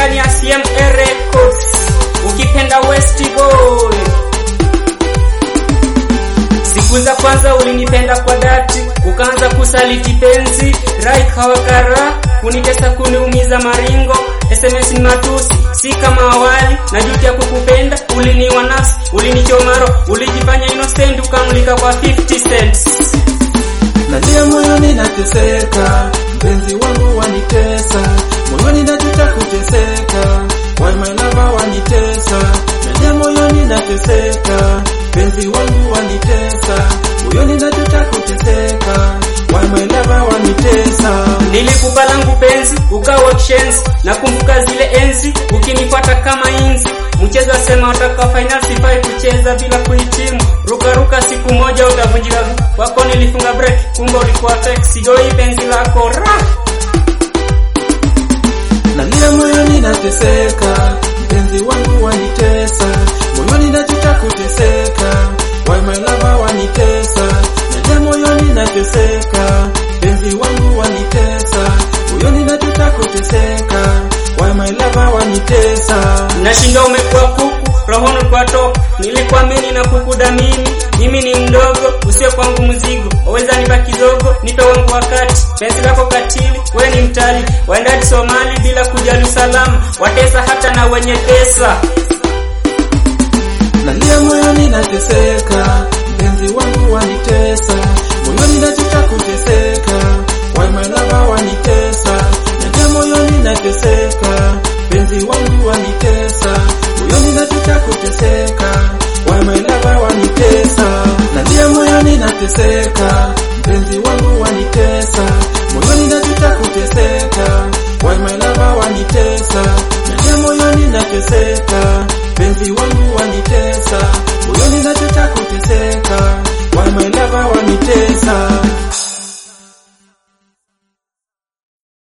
ndani ya CMA Records, ukipenda West Boy. Siku za kwanza ulinipenda kwa dhati, ukaanza kusaliti penzi, rai kawakara, kunitesa kuniumiza maringo, SMS ni matusi, si kama awali, najutia kukupenda, uliniwa nafsi, ulinichomaro, ulijifanya innocent, ukamulika kwa 50 cents. Nalia moyoni nateseka, mpenzi wangu wanitesa, moyoni najuta kuteseka, why my lover wanitesa. Nalia moyoni nateseka, mpenzi wangu wanitesa, moyoni najuta kuteseka, why my lover wanitesa. Nilikupa langu penzi ukawa kishenzi, nakumbuka zile enzi ukinifuata kama inzi. Mchezo asema wataka final sifai kucheza bila kuhitimu, ruka ruka, siku moja utavunjika. Wako nilifunga break, kumbe ulikuwa fake. Sidoi penzi lako ra Nalia moyoni nateseka, mpenzi wangu wanitesa, moyoni najuta kuteseka, why my lover wanitesa. Nalia moyoni nateseka, mpenzi wangu wanitesa, moyoni najuta kuteseka, why my lover wanitesa. Nashinda umekuwa kuku, rohoni kwa top. Nilikuamini na kukudamini, mimi ni mdogo, usio kwangu mzigo. Waweza nipa kidogo, nipe wangu wakati. Penzi lako katili, we ni mtali, waendaji Somali bila kujali usalama, watesa hata na wenye pesa. Nalia moyoni nateseka, mpenzi wangu wanitesa, moyoni najuta kuteseka, why my lover wanitesa. Nalia moyoni nateseka, mpenzi wangu wanitesa, moyoni najuta kuteseka, why my lover wanitesa. Nalia moyoni nateseka, mpenzi wangu wanitesa, moyoni najuta kuteseka, why my lover wanitesa. Nalia moyoni nateseka, mpenzi wangu wanitesa